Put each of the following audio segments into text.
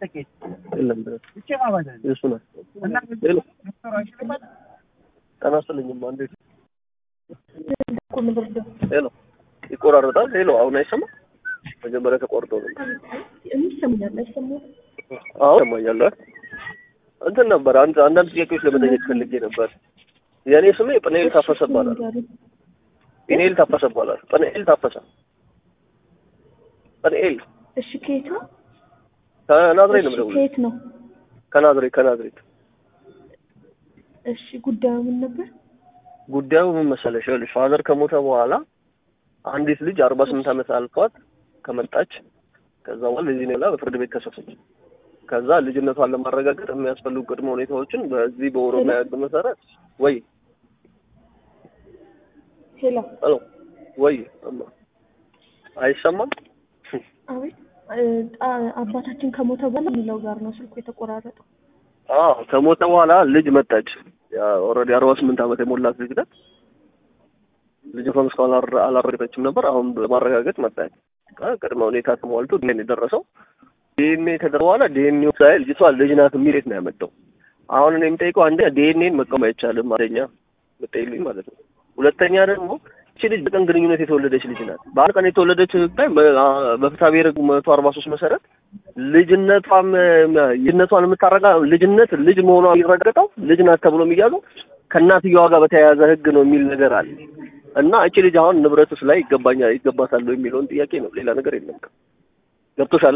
የለም የእሱ ናት። ሄሎ ጤና ይስጥልኝማ እንዴት እኮ ምን ልርዳው? ሄሎ ይቆራረጣል። ሄሎ አሁን አይሰማም? መጀመሪያ ተቆርጦ ነው። ይሰማኛል አይሰማም? አሁን ይሰማኛል። አይደል? እንትን ነበር አንድ አንዳንድ ጥያቄዎች ለመጠየቅ ፈልጌ ነበር። የእኔ ስሜ ጵንኤል ታፈሰ ይባላል። ጵንኤል ታፈሰ ይባላል። ጵንኤል ታፈሰ ጵንኤል እሺ ከየት ነው? ከናዝሬት ነው እሺ የምደውለው። ከየት ነው? ከናዝሬት ከናዝሬት እሺ ጉዳዩ ምን ነበር? ጉዳዩ ምን መሰለሽ? ይኸውልሽ ፋዘር ከሞተ በኋላ አንዲት ልጅ አርባ ስምንት ዓመት አልፏት ከመጣች ከዛ በኋላ ልጅ ነው ብላ በፍርድ ቤት ከሰሰች። ከዛ ልጅነቷን ለማረጋገጥ የሚያስፈልጉ ቅድመ ሁኔታዎችን በዚህ በኦሮሚያ ሕግ መሰረት ወይ ሄሎ ሄሎ ወይ እማ አይሰማም? አቤት እ፣ አ- አባታችን ከሞተ በኋላ የሚለው ጋር ነው ስልኩ የተቆራረጠው። አዎ ከሞተ በኋላ ልጅ መጣች። ኦልሬዲ አርባ ስምንት ዓመት የሞላት ልጅ ናት። ልጅቷም እስካሁን አላረ- አላረገዘችም ነበር። አሁን በማረጋገጥ መጣች። አ፣ ቅድመ ሁኔታ ተሟልቶ ዲኤንኤ የደረሰው ዲኤንኤ ከደረሰ በኋላ ዲኤንኤ ሳይል ልጅቷ ልጅ ናት የሚል ነው ያመጣው። አሁን እኔ የምጠይቀው አንደኛ ዲኤንኤን መቃወም አይቻልም። አንደኛ የምጠይልኝ ማለት ነው። ሁለተኛ ደግሞ እቺ ልጅ በቀን ግንኙነት የተወለደች ልጅ ናት። በአንድ ቀን የተወለደች ላይ በፍትሐ ብሔር ሕግ መቶ አርባ ሶስት መሰረት ልጅነቷም ልጅነቷን የምታረጋ ልጅነት ልጅ መሆኗ የሚረገጠው ልጅ ናት ተብሎ የሚያዙ ከእናትየዋ ጋር በተያያዘ ሕግ ነው የሚል ነገር አለ እና እቺ ልጅ አሁን ንብረትስ ላይ ይገባኛል ይገባታል የሚለውን ጥያቄ ነው። ሌላ ነገር የለም። ገብቶሻል?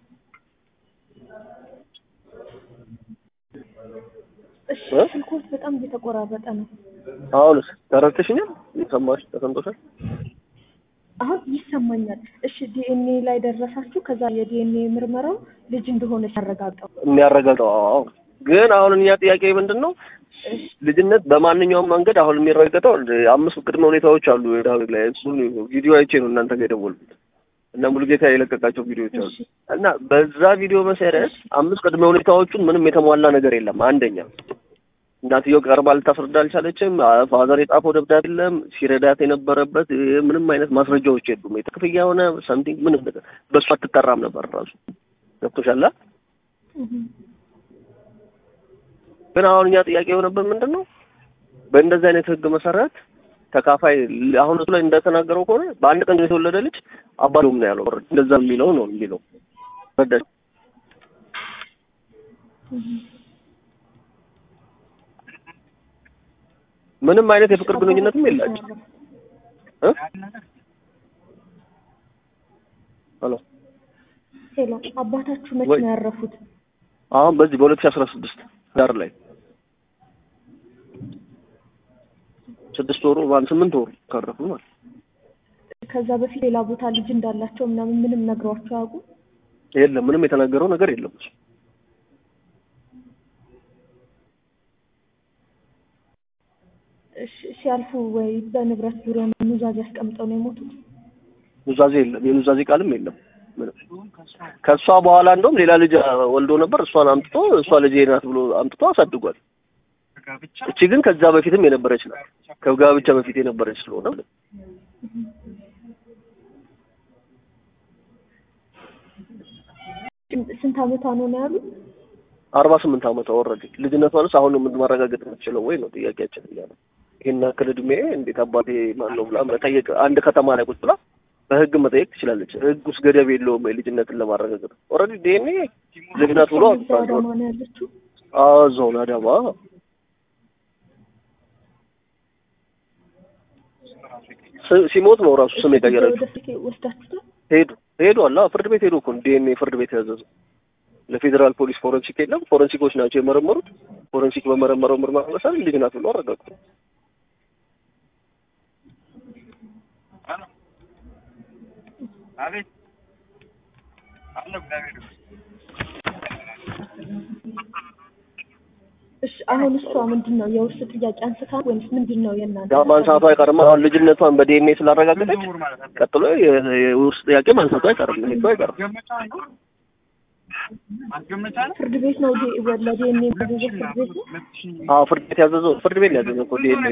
እሺ እ? ስልኮት በጣም እየተቆራረጠ ነው። አሁንስ ተረድተሽኛል? ሰማሽ? ተሰምቶሻል? አሁን ይሰማኛል። እሺ ዲኤንኤ ላይ ደረሳችሁ። ከዛ የዲኤንኤ ምርመራው ልጅ እንደሆነች ያረጋግጠው። የሚያረጋግጠው አዎ። ግን አሁን እኛ ጥያቄ ምንድን ነው ልጅነት በማንኛውም መንገድ አሁን የሚረጋገጠው አምስት ቅድመ ሁኔታዎች አሉ። ዳዊት ላይ እሱን ቪዲዮ አይቼ ነው እናንተ ጋር የደወልኩት እና ሙሉጌታ የለቀቃቸው ቪዲዮዎች አሉ እሺ እና በዛ ቪዲዮ መሰረት አምስት ቅድመ ሁኔታዎቹን ምንም የተሟላ ነገር የለም። አንደኛ እናትየው ቀርባ ልታስረዳ አልቻለችም። ፋዘር የጻፈው ደብዳቤ የለም። ሲረዳት የነበረበት እ፣ ምንም አይነት ማስረጃዎች የሉም። ክፍያ የሆነ ሰምቲንግ ምንም ነገር በእሱ አትጠራም ነበር ራሱ ገብቶሻል። እህ። ግን አሁን እኛ ጥያቄ የሆነበት ምንድን ነው በእንደዚህ አይነት ህግ መሰረት ተካፋይ አሁን እሱ ላይ እንደተናገረው ከሆነ በአንድ ቀን የተወለደ ልጅ አባሉም ነው ያለው። እንደዛ የሚለው ነው የሚለው ረዳሽ ምንም አይነት የፍቅር ግንኙነትም የላቸው እ ሄሎ ሄሎ አባታችሁ መቼ ወይ- ነው ያረፉት? አሁን በዚህ በሁለት ሺህ አስራ ስድስት ዳር ላይ ስድስት ወሩ ማለት ስምንት ወሩ ካረፉ ማለት ከዛ በፊት ሌላ ቦታ ልጅ እንዳላቸው ምናምን ምንም ነግሯቸው አያውቁም? የለም ምንም የተናገረው ነገር የለም እሱ እሺ ሲያልፉ ወይ በንብረት ዙሪያ ኑዛዜ አስቀምጠው ነው የሞቱት? ኑዛዜ የለም የኑዛዜ ቃልም የለም ምንም ከእሷ በኋላ እንደውም ሌላ ልጅ ወልዶ ነበር እሷን አምጥቶ እሷ ልጅ ናት ብሎ አምጥቶ አሳድጓል እቺ ግን ከዛ በፊትም የነበረች ናት ከጋብቻ በፊት የነበረች ስለሆነ ስንት አመቷ ነው ነው ያሉት? አርባ ስምንት ዓመቷ ወረደ ልጅነቷንስ አሁን ነው ማረጋገጥ የምትችለው ወይ ነው ጥያቄያችን እያለ ይህን ያክል እድሜ እንዴት አባቴ ማን ነው ብላ መጠየቅ አንድ ከተማ ላይ ቁጭ ብላ በህግ መጠየቅ ትችላለች ህግ ውስጥ ገደብ የለውም ልጅነትን ለማረጋገጥ ኦልሬዲ ዲኤንኤ ልጅ ናት ብሎ እዛ አዳማ ነው ያለችው? አዞን አዳማ ስ- ሲሞት ነው ራሱ ስም የቀየረችው ወደ ስልክ ወስዳችሁታል? ሄዱ ሄዱ አላ ፍርድ ቤት ሄዱ እኮ ዲኤንኤ ፍርድ ቤት ያዘዘው ለፌዴራል ፖሊስ ፎረንሲክ የለም ፎረንሲኮች ናቸው የመረመሩት ፎረንሲክ በመረመረው ምርመራ መሰረት ልጅ ናት ብሎ አረጋግጡ አቤት አለ እግዚአብሔር እሺ አሁን እሷ ምንድን ነው የውርስ ጥያቄ አንስታ ወይስ ምንድን ነው የእናንተ? ያ ማንሳቱ አይቀርም አሁን ልጅነቷን በዲኤንኤ ስላረጋገጠች ዝውውር ማለት ነው። ቀጥሎ የ- የውርስ ጥያቄ ማንሳቱ አይቀርም ይሄ እኮ አይቀርም ማስገመቻ ነው ማስገመቻ ነው ፍርድ ቤት ነው ዲ- ለዲኤንኤ ያዘዘው ፍርድ ቤት ነው? ሁለት ሺህ አዎ ፍርድ ቤት ያዘዘው ፍርድ ቤት ያዘዘው እኮ ዲኤንኤ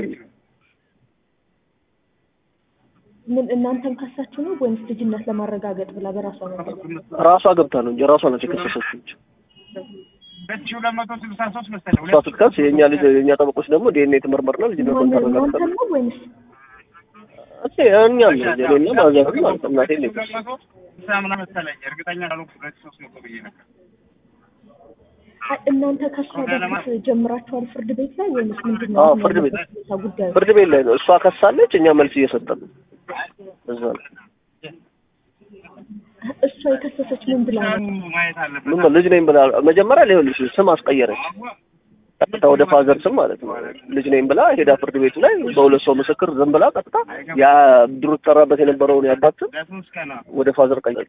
ምን እናንተን ከሳችሁ ነው ወይስ ልጅነት ለማረጋገጥ ብላ በራሷ ነው? ራሷ ገብታ ነው እንጂ ራሷ ናት የከሰሰችው እንጂ ሁለት ሺህ ሁለት መቶ ስልሳ ሶስት መሰለኝ እሷ ስትከስ የእኛ ልጅ የእኛ ጠበቆች ደግሞ ዲኤንኤ የተመርመርና ልጅነቷን ማን እናንተ ታረጋግጣለች። ነው ወይንስ እሺ እኛም ነው እኔና ማዘር ማለት ነው እናቴ ልጅ ሁለት መቶ ስልሳ ምናምን መሰለኝ እርግጠኛ ካልሆንኩ ሁለት ሺህ ሶስት መቶ ብዬ ነበር። አይ፣ እናንተ ከእሷ በፊት ጀምራችኋል ፍርድ ቤት ላይ ወይንስ ምንድን ነው? አዎ፣ አሁን ፍርድ ቤት። ያለበት ሁኔታ ጉዳዩ ፍርድ ቤት ላይ ነው እሷ ከሳለች፣ እኛ መልስ እየሰጠን ነው። እዛ ነው እሷ የከሰሰች ምን ብላ ነው? ማየት አለበት። ምን ልጅ ነኝ ብላ መጀመሪያ ሊሆንልሽ ስም አስቀየረች። ቀጥታ ወደ ፋዘር ስም ማለት ነው ልጅ ነኝ ብላ ሄዳ ፍርድ ቤቱ ላይ በሁለት ሰው ምስክር ዝም ብላ ቀጥታ ያ ድሮ ትጠራበት የነበረውን ያባት ስም ለሶስት ቀን ነው። ወደ ፋዘር ቀየረች።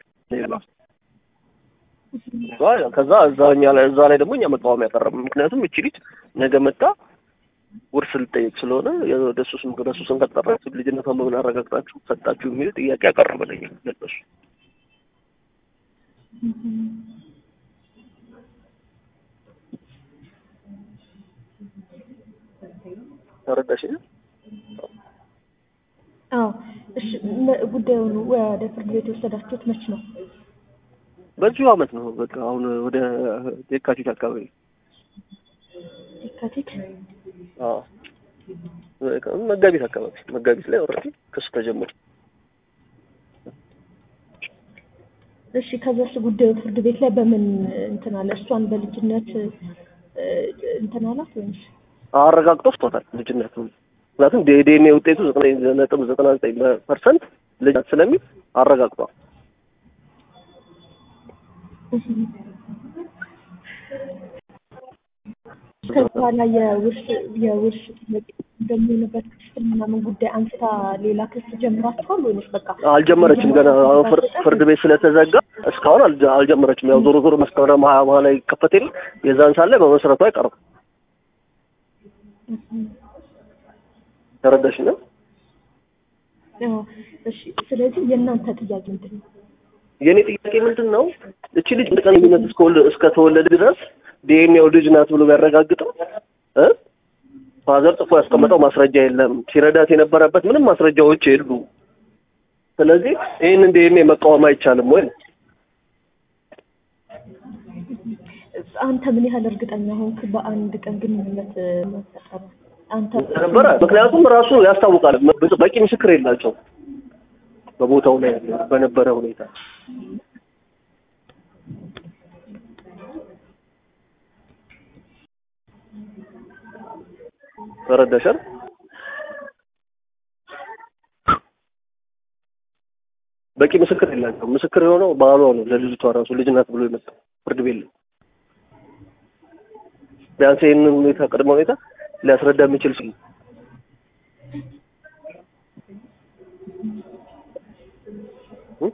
ከዛ እዛ እኛ ላይ እዛ ላይ ደግሞ እኛ መቃወም ያቀረብ ምክንያቱም እቺ ልጅ ነገ መጣ ውርስ ልጠይቅ ስለሆነ ወደ እሱ ስም ወደ እሱ ስም ከጠራች ልጅነቷን በምን አረጋግጣችሁ ሰጣችሁ የሚል ጥያቄ ያቀረበልኝ ለነሱ ተረዳሽኝ? አዎ እሺ። ነ- ጉዳዩን ወደ ፍርድ ቤት የወሰዳችሁት መች ነው? በዚሁ አመት ነው በቃ አሁን ወደ የካቲት አካባቢ የካቲት አዎ በቃ መጋቢት አካባቢ መጋቢት ላይ ኦልሬዲ ክስ ተጀመረ። እሺ። ከዛስ ጉዳዩ ፍርድ ቤት ላይ በምን እንትን አለ? እሷን በልጅነት እ፣ እንትን አላት ወይንስ አረጋግጦ ስቶታል ልጅነቱ። ምክንያቱም ዲኤንኤ ውጤቱ ዘጠኝ ነጥብ ዘጠና ዘጠኝ ፐርሰንት ልጅ ናት ስለሚል አረጋግጧል። ከዛ በኋላ የውርስ የውርስ ጥያቄ እንደሚሆንበት ክፍል ምናምን ጉዳይ አንስታ ሌላ ክስ ጀምራችኋል ወይንስ በቃ አልጀመረችም ገና አሁን ፍር- ፍርድ ቤት ስለተዘጋ እስካሁን አልጀ- አልጀመረችም። ያው ዞሮ ዞሮ መስከረም ሀያ በኋላ ይከፈት የለ የዛን ሳለ በመሰረቱ አይቀርም። ተረዳሽ ነው? አዎ። እሺ። ስለዚህ የእናንተ ጥያቄ ምንድን ነው? የእኔ ጥያቄ ምንድን ነው? እቺ ልጅ በቀኝነት እስከወለ- እስከተወለደ ድረስ ዲኤንኤው ልጅ ናት ብሎ ቢያረጋግጠው እ ፋዘር ጽፎ ያስቀመጠው ማስረጃ የለም። ሲረዳት የነበረበት ምንም ማስረጃዎች የሉ። ስለዚህ ይህንን ዲኤንኤ መቃወም አይቻልም ወይ? አንተ ምን ያህል እርግጠኛ ሆንክ በአንድ ቀን ግንኙነት መፈጠሩ? አንተ ነበረ ምክንያቱም ራሱ ያስታውቃል። በቂ ምስክር የላቸው በቦታው ላይ በነበረ ሁኔታ ተረዳሻል? በቂ ምስክር የላቸው። ምስክር የሆነው ባሏ ነው። ለልጅቷ ራሱ ልጅ ናት ብሎ የመጣው ፍርድ ቤት ላይ ቢያንስ ይህንን ሁኔታ ቅድመ ሁኔታ ሊያስረዳ የሚችል ሰው እ?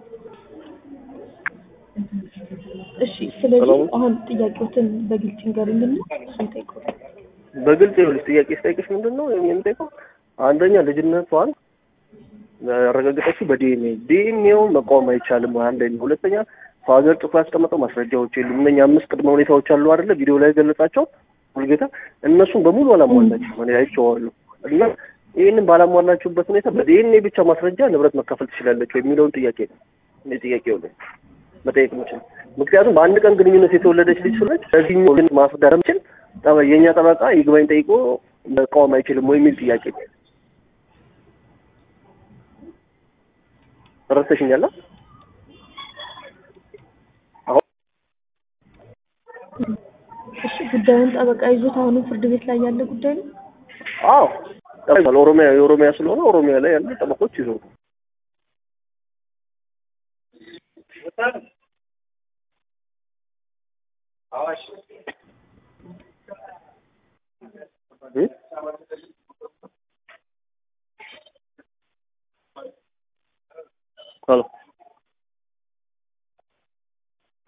እሺ። ስለዚህ ሰላም። አሁን ጥያቄዎትን በግልጽ ንገሩኝና እሱን ጠይቀዋል። በግልጽ ይኸውልሽ ጥያቄ ስጠይቅሽ ምንድን ነው የምንጠይቀው? አንደኛ ልጅነቷን ያረጋገጠችው በዲኤንኤ ዲኤንኤውን መቃወም አይቻልም። አንደኛ። ሁለተኛ ፋዘር ጽፎ ያስቀመጠው ማስረጃዎች የሉም። እነኛ አምስት ቅድመ ሁኔታዎች አሉ አይደለ? ቪዲዮ ላይ ገለጻቸው ሙልጌታ። እነሱን በሙሉ አላሟላችም። እኔ አይቼዋለሁ። እና ይህንን ባላሟላችሁበት ሁኔታ በዲኤንኤ ብቻ ማስረጃ ንብረት መካፈል ትችላለች ወይ የሚለውን ጥያቄ ነው እኔ ጥያቄው ላይ መጠየቅ የምችል። ምክንያቱም በአንድ ቀን ግንኙነት የተወለደች ልጅ ስለች ለዚህኛው ግን ማስረዳት የምችል ጠበ- የእኛ ጠበቃ ይግባኝ ጠይቆ መቃወም አይችልም ወይ የሚል ጥያቄ ነው። ተረድተሽኛል? አሁን እሺ። ጉዳዩን ጠበቃ ይዞት አሁንም ፍርድ ቤት ላይ ያለ ጉዳይ ነው። አዎ ጠበቃ ኦሮሚያ የኦሮሚያ ስለሆነ ኦሮሚያ ላይ ያሉ ጠበቆች ይዞ እ? ሄሎ